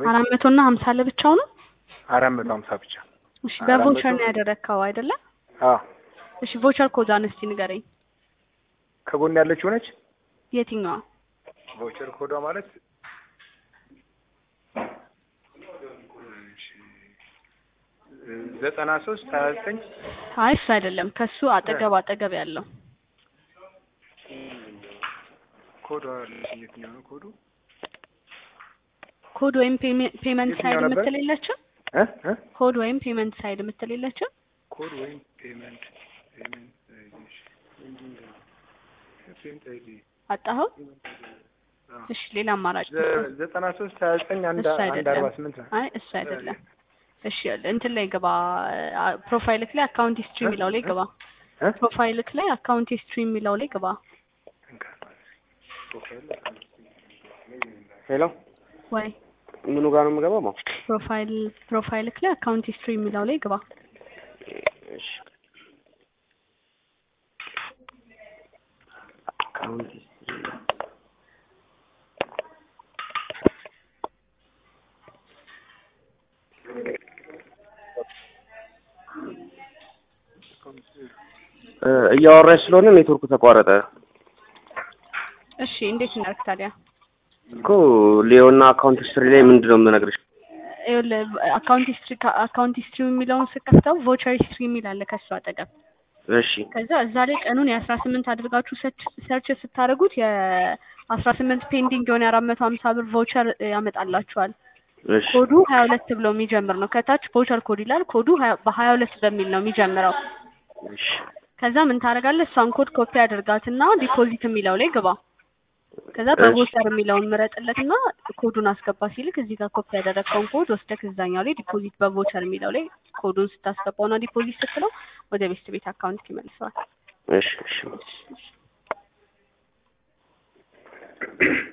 አራት መቶ እና ሀምሳ ለብቻው ነው። አራት መቶ ሀምሳ ብቻ። እሺ አራት በቮቸር መቶ- ነው ያደረግከው አይደለ? አዎ እሺ ቮቸር ኮዷን እስቲ ንገረኝ። ከጎን ያለችው ነች። የትኛዋ? ቫውቸር ኮዷ ማለት ዘጠና ሶስት ሀያ ዘጠኝ አይ እሱ አይደለም፣ ከሱ አጠገብ አጠገብ ያለው ኮዷ የትኛው ነው ኮዱ? ኮድ ወይም ፔመንት የትኛው ሳይድ ነበር? የምትል የለችም? እ እ ኮድ ወይም ፔመንት ሳይድ የምትል የለችም? ኮድ ወይም ፔመንት ፔመንት አይዲ ፔመንት አይዲ አጣኸው? እሺ ሌላ አማራጭ ዘ- ዘጠና ሶስት ሀያ ዘጠኝ አንድ እሱ አንድ አይደለም። አርባ ስምንት ነው። አይ እሱ አይደለም። እሺ እንትን ላይ ግባ፣ ፕሮፋይልክ ላይ አካውንት ሂስትሪ የሚለው ላይ ግባ። እ? ፕሮፋይልክ ላይ አካውንት ሂስትሪ የሚለው ላይ ግባ። ሄሎ ወይ ምኑ ጋር ነው የምገባው? ማ ፕሮፋይል ፕሮፋይልክ ላይ አካውንት ሂስትሪ የሚለው ላይ ግባ። እሺ አካውንት ሂስትሪ እ እያወራሽ ስለሆነ ኔትወርኩ ተቋረጠ እሺ እንዴት እናድርግ ታዲያ? እኮ ሊዮና አካውንት ሂስትሪ ላይ ምንድን ነው የምነግርሽ? ይኸውልህ አካውንት ሂስትሪ አካውንት ሂስትሪ የሚለውን ስከፍተው ቮቸር ሂስትሪ የሚል አለ ከሱ አጠገብ። እሺ ከዛ እዛ ላይ ቀኑን የአስራ ስምንት አድርጋችሁ ሰርች ስታደርጉት የአስራ ስምንት ፔንዲንግ የሆነ የአራት መቶ ሀምሳ ብር ቮቸር ያመጣላችኋል። እሺ ኮዱ ሀያ ሁለት ብሎ የሚጀምር ነው። ከታች ቮቸር ኮድ ይላል። ኮዱ ሀያ- በሀያ ሁለት በሚል ነው የሚጀምረው። እሺ ከዛ ምን ታደርጋለህ? እሷን ኮድ ኮፒ አድርጋትና ዲፖዚት የሚለው ላይ ግባ። ከዛ እሺ። በቮቸር የሚለውን ምረጥለትና ኮዱን አስገባ ሲልክ እዚህ ጋር ኮፒ ያደረግከውን ኮድ ወስደህ እዛኛው ላይ ዲፖዚት በቮቸር የሚለው ላይ ኮዱን ስታስገባውና ዲፖዚት ስትለው ወደ ቤት ቤት አካውንት ይመልሰዋል። እሺ እሺ